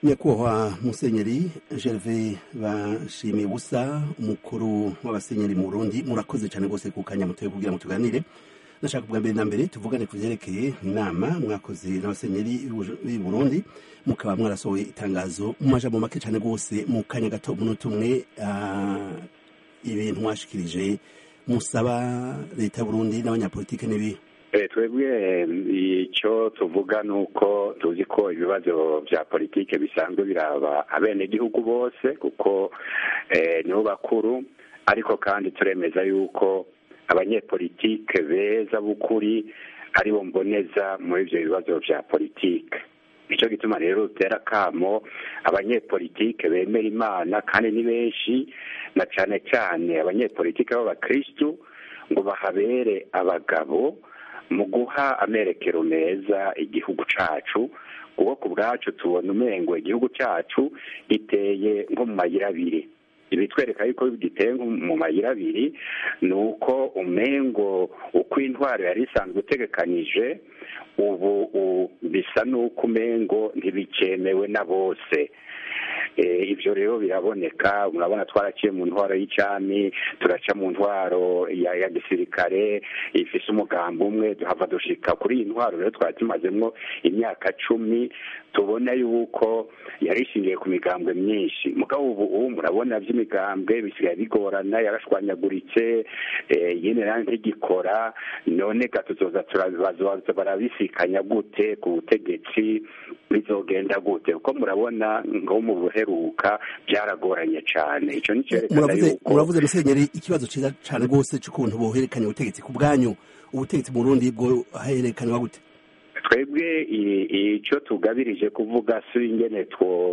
nyakubahwa musenyeri gerve bashimiye ubusa umukuru w'abasenyeri mu burundi murakoze cyane rwose ku kanya mutoye kugira ngo tuganire nashaka bwa mbere na mbere tuvugane ku byerekeye inama mwakoze n'abasenyeri b'i burundi mukaba mwarasohoye itangazo mu majambo make cyane rwose mu kanya gato umunota umwe ibintu mwashikirije musaba leta y'uburundi n'abanyapolitike n'ibihe twebwe icyo tuvuga ni uko tuzi ko ibibazo bya politiki bisanzwe biraba abenegihugu bose kuko nibo bakuru ariko kandi turemeza yuko abanyepolitike beza b'ukuri aribo mboneza muri ibyo bibazo bya politiki nicyo gituma rero dutera akamo abanyepolitike bemera imana kandi ni benshi na cyane cyane abanyepolitike b'abakirisitu ngo bahabere abagabo mu guha amerekero meza igihugu cyacu kuko ku bwacu tubona umengo igihugu cyacu giteye nko mu mayira abiri ibitwereka yuko giteye mu mayira abiri ni uko umengo uko intwaro yari isanzwe utegekanije ubu bisa n'uko umengo ntibikemewe na bose ibyo rero biraboneka murabona twaraciye mu ntwaro y'icami turaca mu ntwaro ya gisirikare ifise umugambi umwe duhava dushika kuri iyi ntwaro rero twari tumazemo imyaka cumi tubona yuko yari ishingiye ku migambwe myinshi mugabo ubu ubu murabona by'imigambwe bisigaye bigorana yarashwanyaguritse yene nayo ntigikora none gatuzoza turabaza barabisikanya gute ku butegetsi bizogenda gute kuko murabona ngo mu buheruka byaragoranye cyane icyo ni cyerekana yuko muravuze musenyeri ikibazo cyiza cyane rwose cy'ukuntu boherekanya ubutegetsi ku bwanyu ubutegetsi mu Burundi bwo herekanwa gute twebwe icyo tugabirije kuvuga si ingene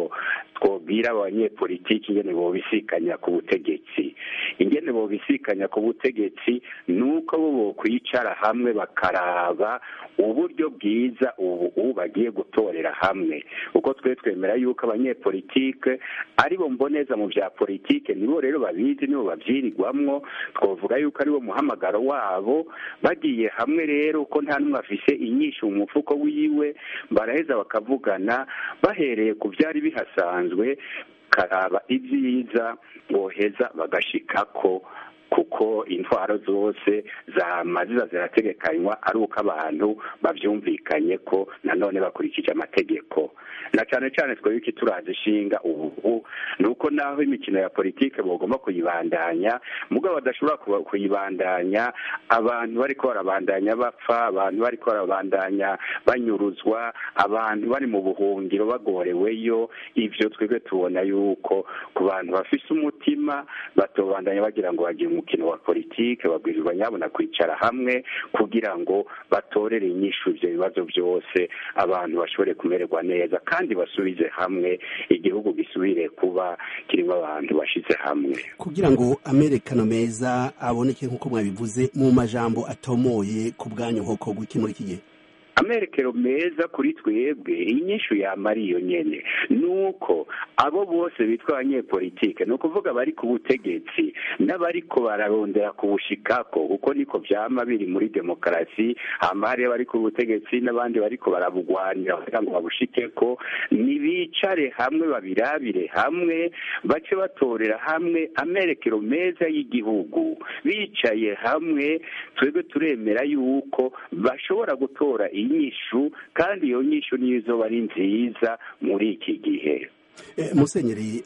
twobwira abanyepolitiki ingene bobisikanya ku butegetsi ingene bobisikanya ku butegetsi ni uko bo bokwicara hamwe bakaraba uburyo bwiza ubu bagiye gutorera hamwe kuko twe twemera yuko abanyepolitike aribo mboneza mu bya politike nibo rero babizi nibo babyirirwamwo twavuga yuko ariwo muhamagaro wabo bagiye hamwe rero ko nta n'umwe afise inyinshi mu mufuko wiwe baraheza bakavugana bahereye ku byari bihasanzwe karaba ibyiza boheza bagashikako kuko intwaro zose zamaziza zirategekanywa ari uko abantu babyumvikanye ko nanone bakurikije amategeko na cyane cyane twebwe iki turazi ishinga ubu ni uko naho imikino ya politike bagomba kuyibandanya mugabo badashobora kuyibandanya abantu bariko barabandanya bapfa abantu bariko barabandanya banyuruzwa abantu bari mu buhungiro bagoreweyo ivyo twebwe tubona yuko ku bantu bafise umutima batobandanya bagira ngo bagire umukino wa politike babwirizwa nyabona kwicara hamwe kugira ngo batorere inyishu ivyo bibazo byose abantu bashobore kumererwa neza kandi basubize hamwe igihugu gisubire kuba kirimo abantu bashize hamwe kugira ngo amerekano meza aboneke nk'uko mwabivuze mu majambo atomoye ku bwanyu hokorwa iki muri iki gihe amerekero meza kuri twebwe inyishu yamara iyo nyene nuko abo bose bitwa abanyepolitike ni ukuvuga bari ku butegetsi n'abariko bararondera kubushikako kuko niko vyama biri muri demokarasi hama hariyo bari ku butegetsi n'abandi bariko barabugwanira kugira ngo babushikeko nibicare hamwe babirabire hamwe bace batorera hamwe amerekero meza y'igihugu bicaye hamwe twebwe turemera yuko bashobora gutora inyishu kandi iyo nyishu niyo izoba ari nziza muri iki gihe musenyeri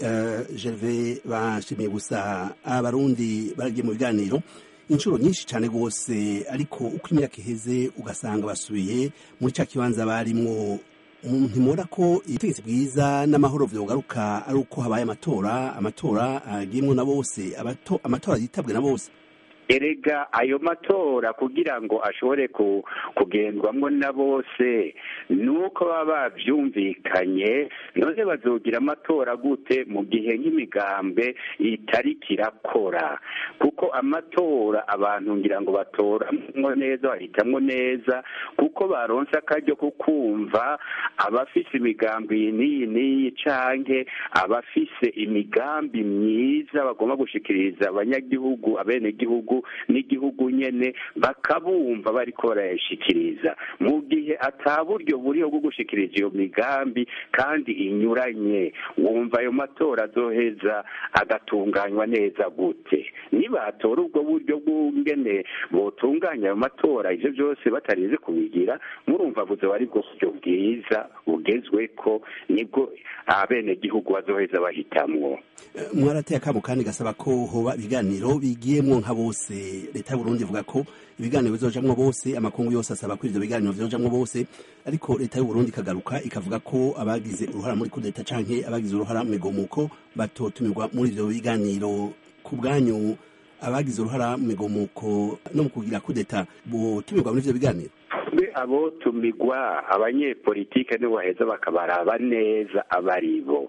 gerve bashimiye gusa abarundi baragiye mu biganiro inshuro nyinshi cyane rwose ariko uko imyaka iheze ugasanga basubiye muri cya kibanza barimwo ntimubona ko ubutegetsi bwiza n'amahoro byogaruka ari uko habaye amatora amatora agiyemo na bose amatora yitabwe na bose erega ayo matora kugira ngo ashobore kugendwamo na bose ni uko baba babyumvikanye none bazogira amatora gute mu gihe nk'imigambwe itari kirakora kuko amatora abantu ngira ngo batoramwo neza bahitamwo neza kuko baronse akaryo ko kumva abafise imigambi iyi n'iyi n'iyi canke abafise imigambi myiza bagomba gushikiriza abanyagihugu abenegihugu gihugu n'igihugu nyene bakabumva bariko barayashikiriza mu gihe ata buryo buriho bwo gushikiriza iyo migambi kandi inyuranye wumva ayo matora azoheza agatunganywa neza gute nibatora ubwo buryo bw'ungene botunganya ayo matora ivyo byose batarize kubigira murumva buze ari bwo buryo bwiza bugezweko nibwo abenegihugu bazoheza bahitamwo mwarateye akamo kandi gasaba ko hoba ibiganiro bigiyemwo nka bose leta y'uburundi ivuga ko ibiganiro bizojamwo bose amakungu yose asaba ko ivyo biganiro bizojamwo bose ariko leta y'uburundi ikagaruka ikavuga ko abagize uruhara muri kudeta canke abagize uruhara mu migomuko batotumirwa muri ivyo biganiro ku bwanyu abagize uruhara mu migomuko no mu kugira kudeta botumirwa muri ivyo biganiro be abo tumigwa abanyepolitike nibo baheza bakabaraba neza abari bo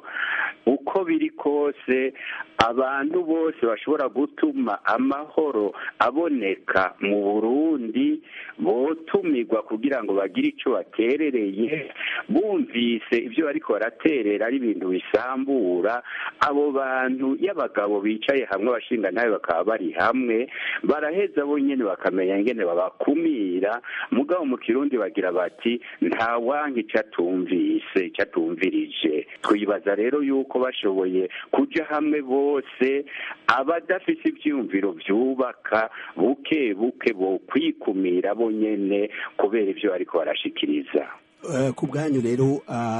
uko biri kose abantu bose bashobora gutuma amahoro aboneka mu burundi botumirwa kugira ngo bagire icyo baterereye bumvise ibyo bariko baraterera ari ibintu bisambura abo bantu y'abagabo bicaye hamwe abashinga nawe bakaba bari hamwe baraheza bo nyene bakamenya ingene babakumira mugabo mu kirundi bagira bati nta wanka icyo atumvise icyo atumvirije twibaza rero yuko bashoboye kuja hamwe bose abadafise ivyiyumviro vyubaka buke buke bo kwikumira bo nyene kubera ivyo bariko barashikiriza ku bwanyu rero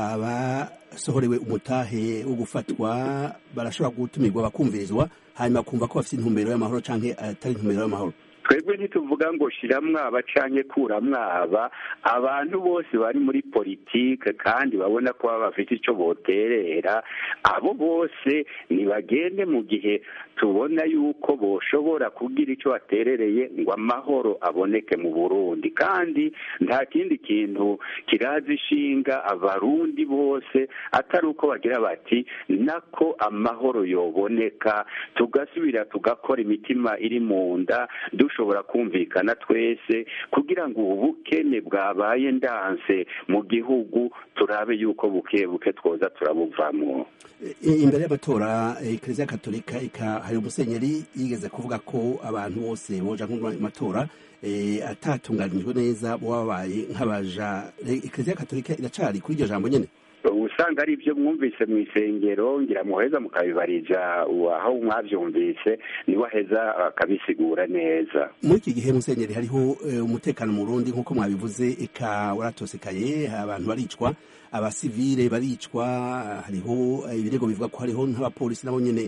abasohorewe umutahe wo gufatwa barashobora gutumirwa bakumvirizwa hanyuma kumva ko bafite intumbero y'amahoro canke atari intumbero y'amahoro twebwe ntituvuga ngo shira mwaba canke kura mwaba abantu bose bari muri politike kandi babona ko baba bafite ico boterera abo bose nibagende mu gihe tubona yuko boshobora kugira ico baterereye ngo amahoro aboneke mu Burundi kandi nta kindi kintu kirazi ishinga abarundi bose atari uko bagira bati nako amahoro yoboneka tugasubira tugakora imitima iri mu nda dushobora kumvikana twese kugira ngo ubu bukene bwabaye ndanse mu gihugu turabe yuko buke buke twoza turabuvamo imbere y'amatora ekereziya katolika hari umusenyeri yigeze kuvuga ko abantu bose boja matora atatunganijwe neza baba babaye nk'abaja ekereziya katolika iracari kuri iryo jambo nyene usanga ari ibyo mwumvise mu isengero ngira muheza mukabibariza aho mwabyumvise niwe aheza akabisigura neza muri iki gihe musenyeri hariho umutekano mu Burundi nk'uko mwabivuze eka waratosekaye abantu baricwa abasivile baricwa hariho ibirego bivuga ko hariho nk'abapolisi nabo nyene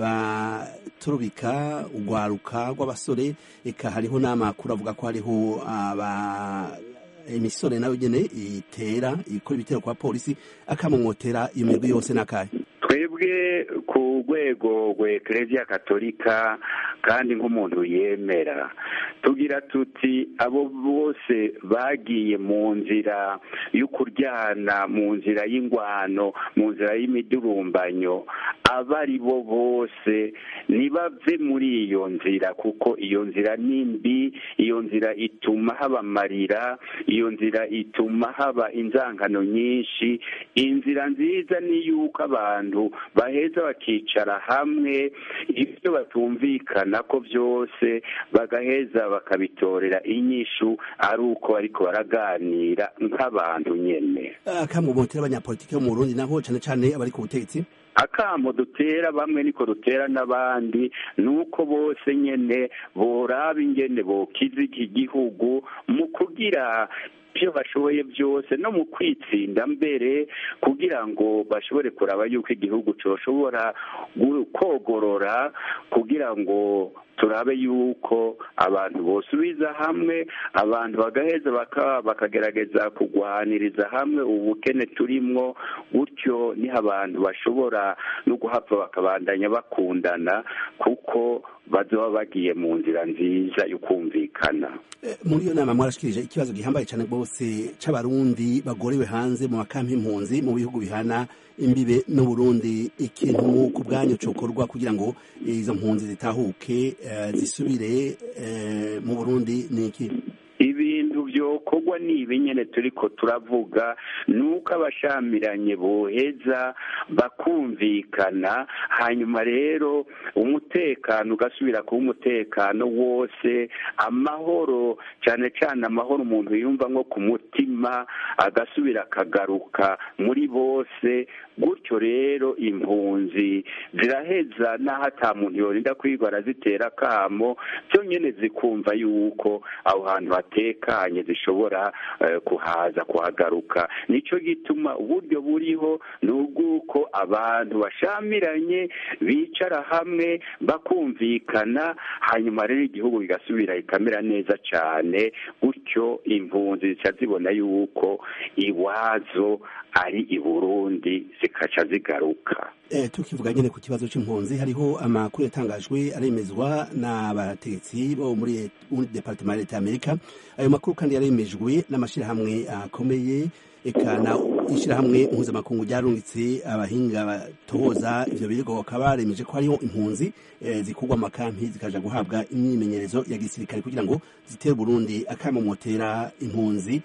baturubika urwaruka rw'abasore eka hariho n'amakuru avuga ko hariho aba imisore nayo nyene itera ikora ibitero kwa polisi akamumwotera iyo mirwi yose n'akahe twebwe ku rwego rw'ekereziya katolika kandi nk'umuntu yemera tugira tuti abo bose bagiye mu nzira yo kuryana mu nzira y'ingwano mu nzira y'imidurumbanyo abo ari bo bose ntibave muri iyo nzira kuko iyo nzira ni mbi iyo nzira ituma haba amarira iyo nzira ituma haba inzangano nyinshi inzira nziza ni yuko abantu baheza bakicara hamwe ibyo batumvikana ko byose bagaheza bakabitorera inyishu ari uko ariko baraganira nk'abantu nyene akamumotera abanyapolitiki bo mu Burundi nabo cane cane abari ku butegetsi akamo dutera bamwe niko dutera n'abandi nuko bose nyene boraba ingene bokiza iki gihugu mu kugira ibyo bashoboye byose no mu kwitsinda mbere kugira ngo bashobore kuraba yuko igihugu cyoshobora kogorora kugira ngo turabe yuko abantu bosubiza hamwe abantu bagaheza bakagerageza kugwaniriza hamwe ubukene turimwo gutyo niho abantu bashobora no guhava bakabandanya bakundana kuko bazoba bagiye mu nzira nziza yo kumvikana muri iyo nama mwarashikirije ikibazo gihambaye cyane rwose c'abarundi bagorewe hanze mu makampi impunzi mu bihugu bihana imbibe n'uburundi ikintu ku bwanyu cokorwa kugira ngo izo mpunzi zitahuke zisubire mu burundi ni iki ibintu byokorwa icyokorwa ni ibi nyine turi ko turavuga ni uko abashamiranye boheza bakumvikana hanyuma rero umutekano ugasubira kuba umutekano wose amahoro cyane cyane amahoro umuntu yumva nko ku mutima agasubira akagaruka muri bose gutyo rero impunzi ziraheza n'aho ata muntu yorinda kwiga arazitera akamo byonyine zikumva yuko aho hantu hatekanye zishobora kuhaza kuhagaruka nicyo gituma uburyo buriho ni ubw'uko abantu bashamiranye bicara hamwe bakumvikana hanyuma rero igihugu kigasubira kikamera neza cyane gutyo impunzi zica zibona yuko iwazo ari i burundi zikaca zigaruka tukivuga nyine ku kibazo cy'impunzi hariho amakuru yatangajwe aremezwa n'abategetsi bo muri departement ya leta y'amerika ayo makuru kandi yaremejwe n'amashyirahamwe akomeye eka na ishyirahamwe mpuzamakungu ryarungitse abahinga batohoza ivyo birego bakaba baremeje ko hariho impunzi zikurwa mu makampi zikaja guhabwa imyimenyerezo ya gisirikare kugira ngo zitere Burundi akamomotera impunzi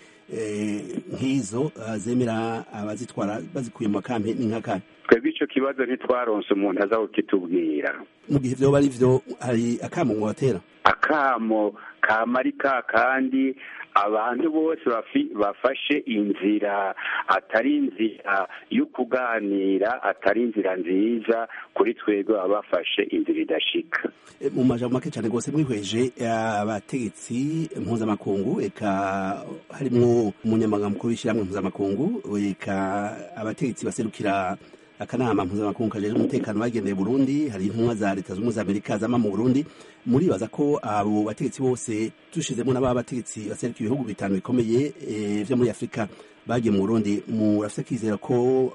nk'izo zemera abazitwara bazikuye mu makampi ni nk'akanya twebwe icyo kibazo ntitwaronse umuntu aza kukitubwira mu gihe vyoba ari vyo hari akamo mwotera akamo kamari ka kandi abantu bose bafashe inzira atari inzira yo kuganira atari inzira nziza kuri twebwe baba bafashe inzira idashika mu majambo make cyane rwose mwihweje abategetsi mpuzamakungu eka harimwo umunyamaganga mukuru w'ishyirahamwe mpuzamakungu eka abategetsi baserukira akanama mpuzamakungu kajejwe umutekano bagendeye Burundi hari intumwa za leta z'ubumwe za Amerika zama mu Burundi muribaza ko abo bategetsi bose tushizemo n'aba bategetsi baseruka ibihugu bitanu bikomeye vyo muri Afrika bagiye mu Burundi murafite kwizera ko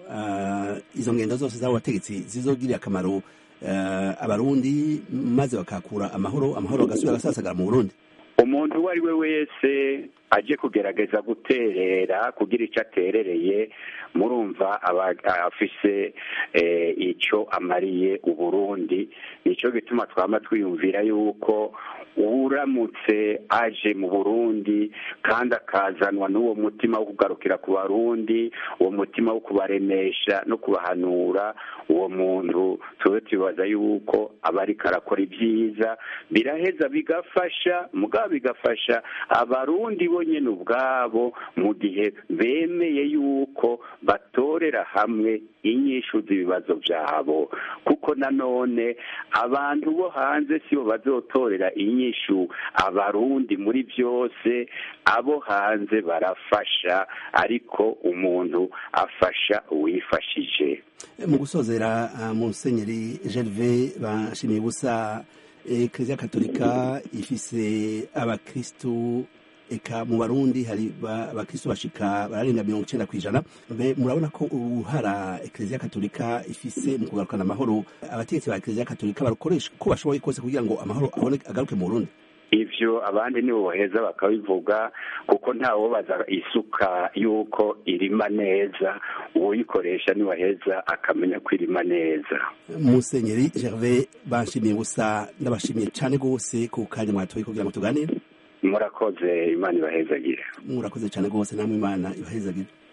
izo ngendo zose z'abo bategetsi zizogirira akamaro abarundi maze bakakura amahoro amahoro agasubira agasasagara mu Burundi umuntu uwo ari we wese aje kugerageza guterera kugira icyo aterereye murumva aba afise icyo amariye uburundi nicyo gituma twaba twiyumvira yuko uramutse aje mu burundi kandi akazanwa n'uwo mutima wo kugarukira ku barundi uwo mutima wo kubaremesha no kubahanura uwo muntu tube tubibaza yuko aba ariko arakora ibyiza biraheza bigafasha mugabo bigafasha abarundi bonyine ubwabo mu gihe bemeye yuko batorera hamwe inyishu z'ibibazo byabo kuko nanone abantu bo hanze sibo bazotorera inyishu abarundi muri byose abo hanze barafasha ariko umuntu afasha uwifashije mu gusozera musenyeri gerve bashimiye ubusa eklezia katolika ifise abakristu eka mu barundi hari abakristu bashika bararenga mirongo icenda kw'ijana murabona ko uruhara eklezia katolika ifise mu kugarukana amahoro abategetsi ba eklezia katolika barukoresha uko bashoboye kose kugira ngo amahoro agaruke mu burundi ivyo abandi nibo baheza bakabivuga kuko ntawobaza isuka yuko irima neza uwuyikoresha niwaheza akamenya ko irima neza musenyeri gervais banshimiye gusa ndabashimiye cane rwose ku kanya mwatoye kugira ngo tuganire murakoze imana ibahezagire murakoze cane rwose namwe imana ibahezagire